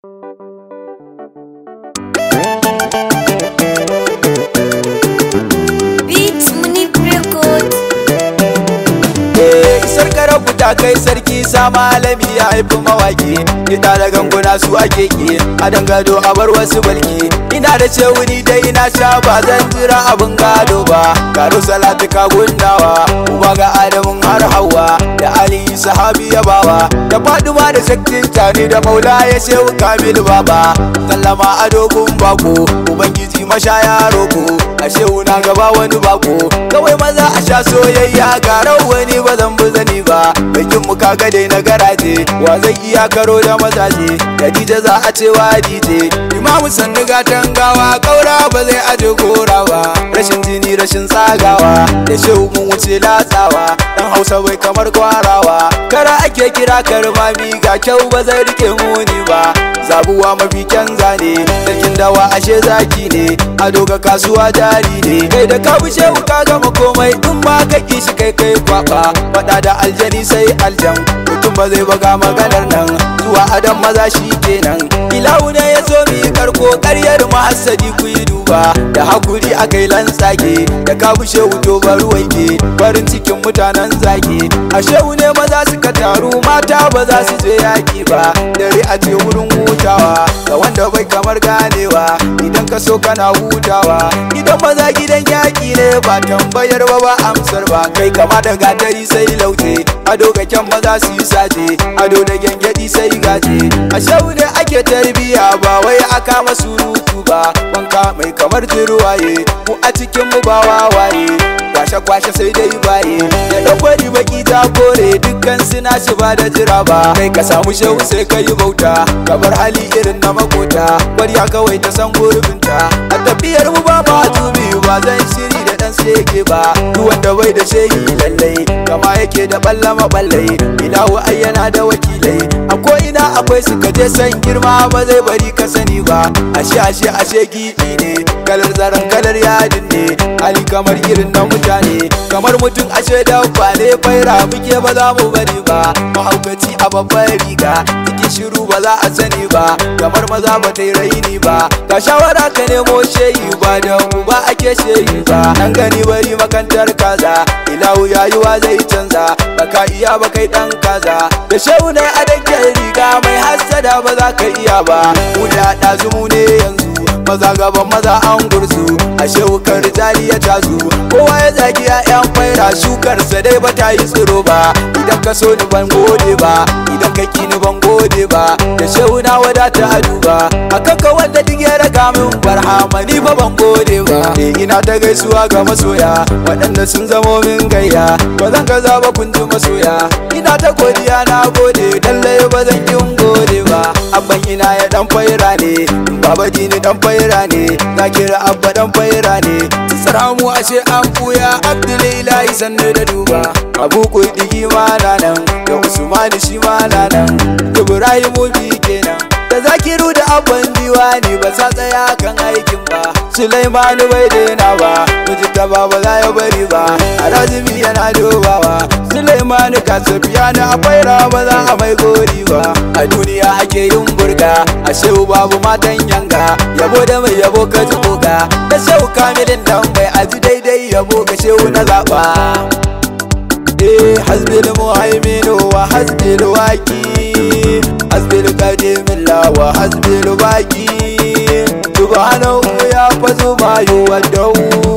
Beats Munif Record. isar karabu ta kai sarki sa malami ya haifi mawaki ita da ganguna su ake ki a dangado a bar wasu balki ina da ce wuni dai ina sha ba zan jira abin gado ba karo salatu ka gundawa uba ga adamun har hawa da ali sahabi ya bawa da faduma da shakkin tani da maula ya shehu kamil baba sallama a dogon bako ubangiji mashaya roko a shehu na gaba wani bako kawai maza a sha soyayya ga wani ba zan bi zani ba bikin mu kaga dai na garaje wa zai iya karo da mazaje Khadija za a ce wa dije imamu sannu gatan gawa kaura ba zai aje gora ba rashin jini rashin tsagawa da shehu mun wuce latsawa dan hausa bai kamar kwarawa kara ake kira karmami ga kyau ba zai rike muni ba zabuwa mafi kyan zane sarkin dawa ashe zaki ne ado ga kasuwa jari ne kai da ka bushe ka gama komai in ba ka ki shi kai kai kwaba fada da aljani sai aljan mutum ba zai baga maganar nan zuwa adam maza shi kenan ilahu ne ya zo mi karko karyar mahassadi ku yi duba da hakuri akai lantsage da ka bushe wuto bari wanke farin cikin mutanen zage ashe ne maza suka taru mata ba za su je yaki ba dare a ce wurin hutawa ga wanda bai kamar ganewa idan ka so kana hutawa idan maza gidan yaki ne ba tambayar ba ba amsar ba kai kama da gatari sai laute ado ga kyan maza su yi saje ado da gyangyaɗi sai gaje a shau ne ake tarbiya ba wai aka masu rutu ba wanka mai kamar jirwaye mu a cikin mu ba wawaye kwashe kwashe sai dai baye da dakwari baki ta kore dukkan suna shi ba da jira ba kai ka samu shehu sai ka yi bauta ka bar hali irin na makota kwarya kawai ta san gurbinta a tafiyar mu ba ma tubi ba zan shiri da dan sege ba duk wanda bai da shehi lallai kama yake da ballama ballai ilahu ayyana da wakilai a ko ina akwai su je san girma ba zai bari ka sani ba ashe ashe ashe gibi ne kalar zaren kalar yadin ne hali kamar irin na mutane kamar mutum ashe dabba ne faira muke ba za mu bari ba mahaukaci a babbar riga cikin shiru ba za a sani ba kamar maza ba ta yi raini ba ka shawara ka nemo shehi ba da mu ba ake shehi ba nan gani bari makantar kaza ilahu yayuwa zai canza baka iya ba kai dan kaza da shehu ne a danken riga mai hassada ba za ka iya ba mu da ɗazu mu ne yanzu maza gaban maza an gursu a shewukar jari ya tazu kowa ya zagi ya'yan faira shukarsa dai ba ta yi tsiro ba idan ka so ni ban gode ba idan ka ki ni ban gode ba da shehu na wadata a duba akan ka wanda duk ya raga min barhama ni ba ban gode ba eh ina ta gaisuwa ga masoya waɗanda sun zamo min gayya ba zan gaza ba kun ji masoya ina ta godiya na gode lallai ba zan kin gode ba abban ina ya dan faira ne baba dini dan faira ne zakira abba dan faira ne salamu ashe an buya abdulilahi sannu da duba abu kudi ma na nan da usmani shi ma na nan ibrahimu bi kenan da zakiru da abban diwani ba sa tsaya kan aikin ba sulaimanu bai daina ba mujita ba ba za ya bari ba arazimi yana dubawa sulaimanu kasafiya na afaira ba za a mai gori ba a duniya ake yin burga a shehu babu matan yanga yabo da mai yabo ka ji koga da shehu kamilin dan bai aji daidai yabo ka shehu na zaba eh hasbil muhaiminu wa hasbil waki hasbil qadimin la wa hasbil baki subhanahu ya fazu ma yuwaddu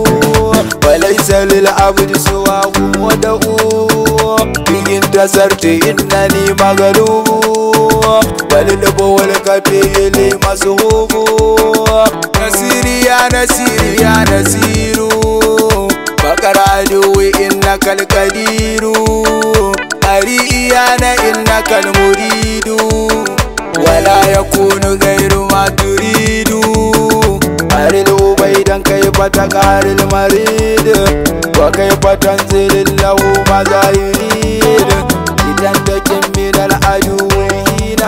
وليس للعبد سواه ودعو إن انتصرت إنني مغلوب وللبو والكفي لي مسهوب نسيري يا نسيري يا نسير بقر عدوي إنك القدير أريئي أنا إنك المريد ولا يكون غير ما تريد أرل عبيدا كيف تقهر المريد وكيف تنزل له ماذا يريد لتنتقم من العدو هنا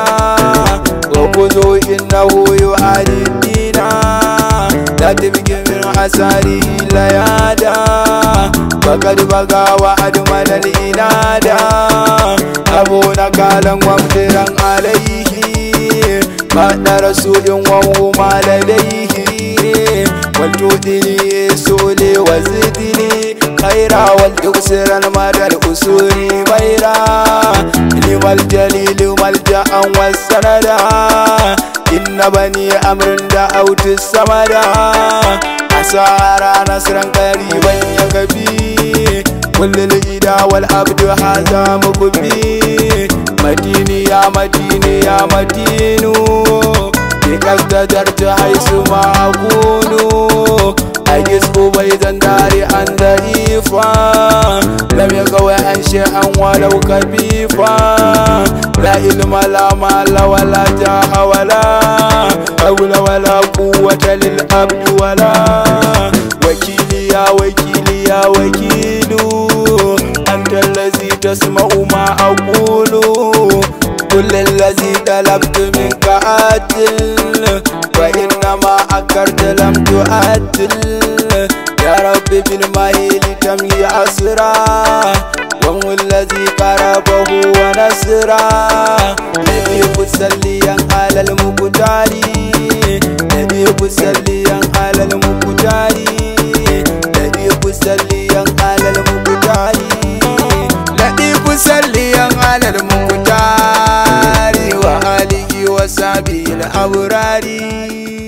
وخذوا إنه يعادي الدين لا تبقي من حساره ليادا فقد بقى وأدمن الإنادا أبونا كالا ومدرا عليه بعد رسول وهما لديه والجودني سولي وزدني خيرا والجسر المدى الأسور بيرا لما الجليل ملجأ والسندا إن بني أمر دعوت السمدا أسارى نصرا قريبا يكفي كل الإدا والعبد هذا مكبي مديني يا مديني يا مدين بك استدرت حيث ما أكون أجز أبيضا داري أن ضعيفا لم يقوى عن شيئا ولو كبيفا لا علم لا مال ولا جاه ولا حول ولا قوة للعبد ولا وكيلي يا وكيلي يا وكيل أنت الذي تسمع ما أقول كل الذي طلبت منك عدل وإنما أكرت لم تؤدل يا رب بالمهيل تمي أسرا وهو الذي قربه ونسرا نبي سليا على المقتال نبي سليا على المقتال نبي سليا على المقتال نبي سليا على المقتال وآله وصحبه الأبرار